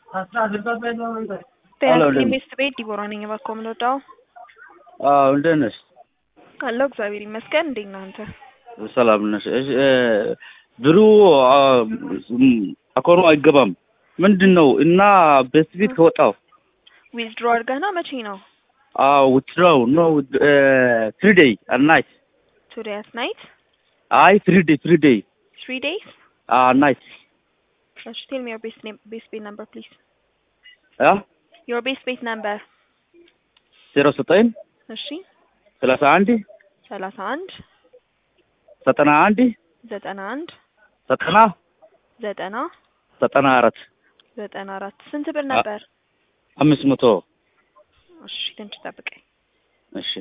ኢንቨስት ቤት ዲቦራ ነኝ። እባክዎ ምን ወዳው አዎ እንዴት ነሽ? አለሁ እግዚአብሔር ይመስገን። እንዴት ነህ አንተ? ሰላም ነሽ? እሺ ብሩ አካውንቱ አይገባም ምንድን ነው? እና ቤት ቤት ከወጣው ዊዝድሮ አድርገህ ነው? መቼ ነው? አዎ ዊትድሮው ኖ ትሪ ዴይ አት ናይት ቱዴይ አት ናይት አይ ትሪ ዴይ ትሪ ዴይ ትሪ ዴይስ አ ናይት እሺ ቴል ሚ ዮር ቤስ ኔም ቤስ ቤት ነምበር ፕሊዝ አ ዮር ቤስ ቤት ነምበር ዜሮ ዘጠኝ እሺ ሰላሳ አንድ ሰላሳ አንድ ዘጠና አንድ ዘጠና አንድ ዘጠና ዘጠና ዘጠና አራት ዘጠና አራት ስንት ብር ነበር? አምስት መቶ እሺ ትንሽ ጠብቀኝ። እሺ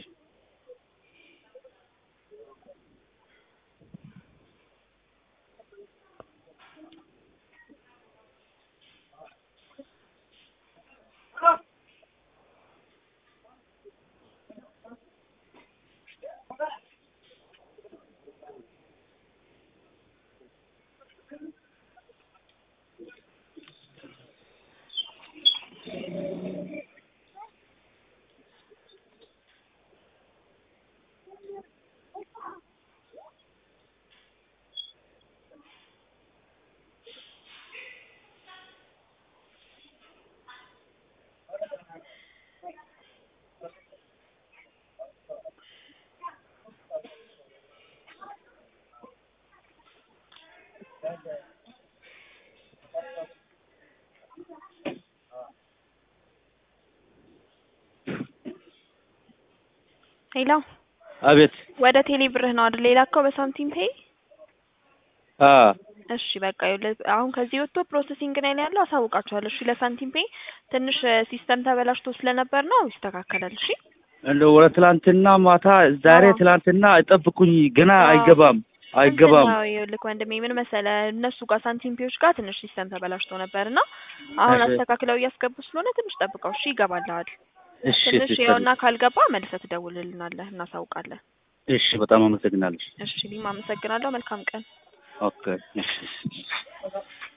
ሄሎ አቤት ወደ ቴሌ ብርህ ነው አይደል የላከው በሳንቲም ፔይ? አ እሺ በቃ ይኸውልህ አሁን ከዚህ ወጥቶ ፕሮሰሲንግ ላይ ነው ያለው። አሳውቃችኋለሁ። እሺ ለሳንቲም ፔይ ትንሽ ሲስተም ተበላሽቶ ስለነበር ነው ይስተካከላል። እሺ እንደ ወደ ትላንትና ማታ ዛሬ አዎ። ትላንትና አይጠብቁኝ ገና አዎ። አይገባም አይገባም እንትን ነው ይኸውልህ ወንድሜ ምን መሰለህ እነሱ ጋር ሳንቲም ፔዮች ጋር ትንሽ ሲስተም ተበላሽቶ ነበር እና አሁን እሺ። አስተካክለው እያስገቡ ስለሆነ ትንሽ ጠብቀው እሺ ይገባልሃል። እሺ ትንሽ ሲስተር ይኸውና ካልገባ መልሰህ ትደውልልናለህ እናሳውቃለን። እሺ በጣም አመሰግናለሁ እሺ እኔም አመሰግናለሁ። መልካም ቀን። ኦኬ እሺ